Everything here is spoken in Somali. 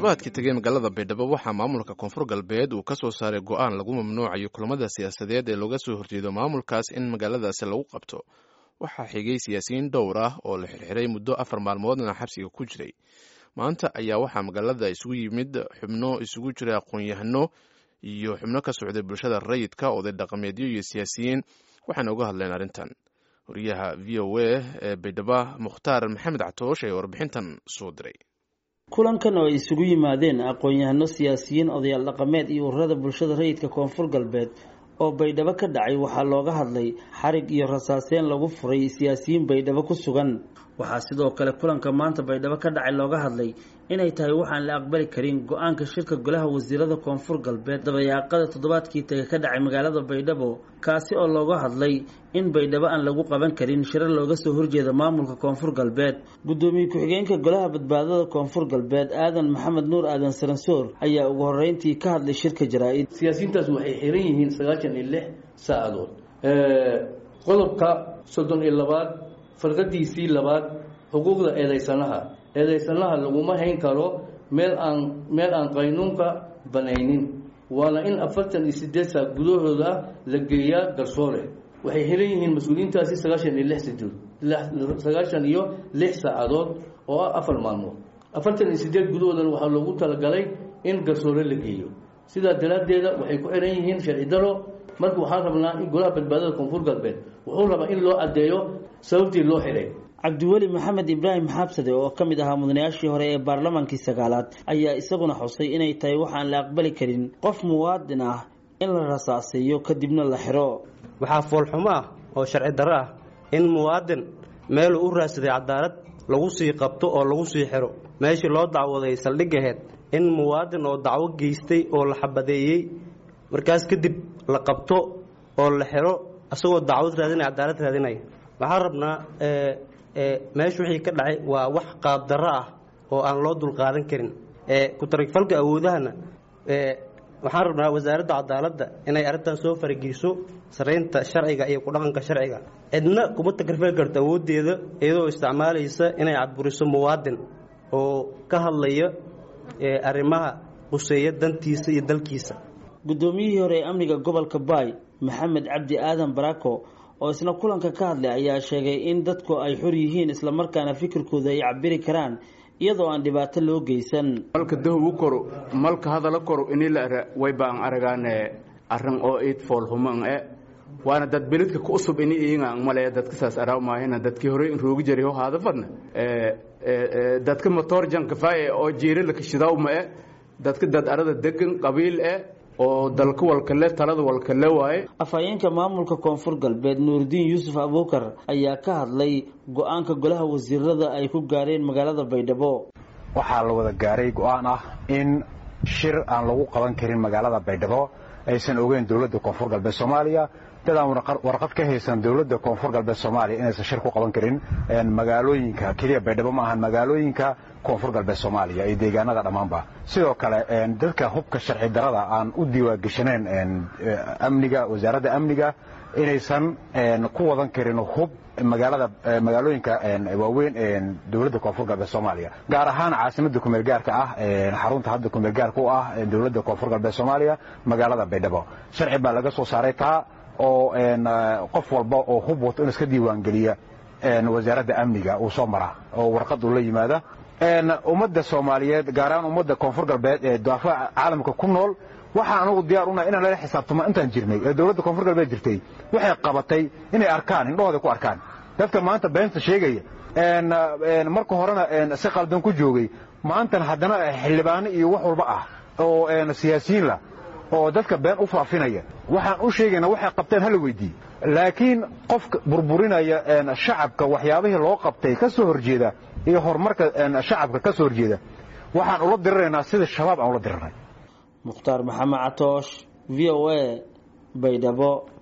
toddobaadkii tegay magaalada baydhabo waxaa maamulka koonfur galbeed uu ka soo saaray go-aan lagu mamnuucayo kulamada siyaasadeed ee looga soo horjeedo maamulkaas in magaaladaasi lagu qabto waxaa xigay siyaasiyiin dhowr ah oo la xirxiray muddo afar maalmoodna xabsiga ku jiray maanta ayaa waxaa magaalada isugu yimid xubno isugu jira aqoon-yahano iyo xubno ka socday bulshada rayidka oday dhaqameedyo iyo siyaasiyiin waxaana uga hadleen arrintan wariyaha v o a ee baydhabo mukhtaar maxamed catoosh ee warbixintan soo diray kulankan oo ay isugu yimaadeen aqoon-yahano siyaasiyiin odayaal dhaqameed iyo ururada bulshada rayidka koonfur galbeed oo baydhabo ka dhacay waxaa looga hadlay xarig iyo rasaaseen lagu furay siyaasiyiin baydhabo ku sugan waxaa sidoo kale kulanka maanta baydhabo ka dhacay looga hadlay inay tahay waxaan la aqbali karin go-aanka shirka golaha wasiirada koonfur galbeed dabayaaqada toddobaadkii taga ka dhacay magaalada baydhabo kaasi oo looga hadlay in baydhabo aan lagu qaban karin shirar looga soo horjeeda maamulka koonfur galbeed guddoomiye ku-xigeenka golaha badbaadada koonfur galbeed aadan maxamed nuur aadan saransoor ayaa ugu horeyntii ka hadlay shirka jaraa-id siyaasiyiintaas waxay xiran yihiin sagaashan iyo lix saacadood qodobka soddon iyo labaad farqadiisii labaad xuquuqda eedaysanaha eedaysanaha laguma hayn karo meel aan meel aan qaynuunka banaynin waana in afartan iyo sideed saac gudahooda la geeyaa garsoore waxay xiran yihiin mas-uuliyiintaasi sagaashan iyo lix sidood sagaashan iyo lix saacadood oo ah afar maalmood afartan iyo sideed gudahoodana waxaa loogu talagalay in garsoore la geeyo sidaa daraaddeeda waxay ku xiran yihiin sharci daro marka waxaan rabnaa in golaha badbaadada koonfur galbeed wuxuu rabaa in loo caddeeyo sababtii loo xiray cabdiweli maxamed ibraahim xaabsade oo ka mid ahaa mudanayaashii hore ee baarlamaankii sagaalaad ayaa isaguna xusay inay tahay waxaan la aqbali karin qof muwaadin ah in la rasaaseeyo kadibna la xiro waxaa foolxumo ah oo sharci darro ah in muwaadin meeluu u raadsaday cadaalad lagu sii qabto oo lagu sii xiro meeshii loo dacwaday saldhig aheyd in muwaadin oo dacwo geystay oo la xabadeeyey markaas kadib la qabto oo la xiro isagoo dacwad raadinaya cadaalad raadinaya waxaan rabnaa meesha wixii ka dhacay waa wax qaabdarro ah oo aan loo dulqaadan karin ku-tarigfalka awoodahana waxaan rabnaa wasaaradda cadaaladda inay arrintan soo farageliso saraynta sharciga iyo ku-dhaqanka sharciga cidna kuma takrifali karto awooddeeda iyadoo isticmaalaysa inay cadburiso muwaadin oo ka hadlaya arrimaha quseeya dantiisa iyo dalkiisa guddoomiyihii hore ee amniga gobolka baay maxamed cabdi aadan barako oo isna kulanka ka hadlay ayaa sheegay in dadku ay xor yihiin islamarkaana fikirkooda ay cabiri karaan iyadoo aan dhibaato loo geysan malka dahow u koro malka hadala koro inila way baan aragaane arrin oo iid foolhuman e waana dad belidka ku usub ini iinga male dadka saas araamaahina dadkii hore in roogi jari ho haada fadna dadka motor jankafaaye oo jiirila kashidaw ma e dadka dad arada degan qabiil e oo dalka walkale talada walkale waaye afhayeenka maamulka koonfur galbeed nuuridiin yuusuf abuukar ayaa ka hadlay go-aanka golaha wasiirada ay ku gaareen magaalada baydhabo waxaa la wada gaaray go-aan ah in shir aan lagu qaban karin magaalada baydhabo aysan ogeyn dowladda koonfur galbeed soomaaliya dad aan warqad ka haysan dowladda koonfur galbeed soomaaliya inaysan shir ku qaban karin magaalooyinka keliya baydhabo ma ahan magaalooyinka koonfur galbeed soomaaliya iyo deegaanada dhammaanba sidoo kale dadka hubka sharci darada aan u diiwaangeshaneen amniga wasaaradda amniga inaysan ku wadan karin hub magaalada magaalooyinka waaweyn dowladda koonfur galbeed soomaaliya gaar ahaan caasimada kumeel gaarka ah xarunta hadda kumeel gaarka u ah dowladda koonfur galbeed soomaaliya magaalada baydhabo sharci baa laga soo saaray taa oo qof walba oo hub wato in iska diiwaangeliya wasaaradda amniga uu soo mara oo warqad uu la yimaada ummadda soomaaliyeed gaar ahaan ummadda koonfur galbeed ee daafaca caalamka ku nool waxaan anugu diyaar unahay inaan lala xisaabtamo intaan jirnay ee dowladda koonfur galbeed jirtay waxay qabatay inay arkaan indhahooda ku arkaan dadka maanta beenta sheegaya marka horena si qaldan ku joogay maantana haddana xildhibaano iyo wax walba ah oo siyaasiyiin lah oo dadka been u faafinaya waxaan u sheegaynaa waxay qabteen hala weydiiye laakiin qofka burburinaya shacabka waxyaabihii loo qabtay ka soo horjeeda iyo horumarka shacabka ka soo horjeeda waxaan ula diriraynaa sida shabaab aan ula dirirnay mukhtaar maxamed catoosh v o a baydhabo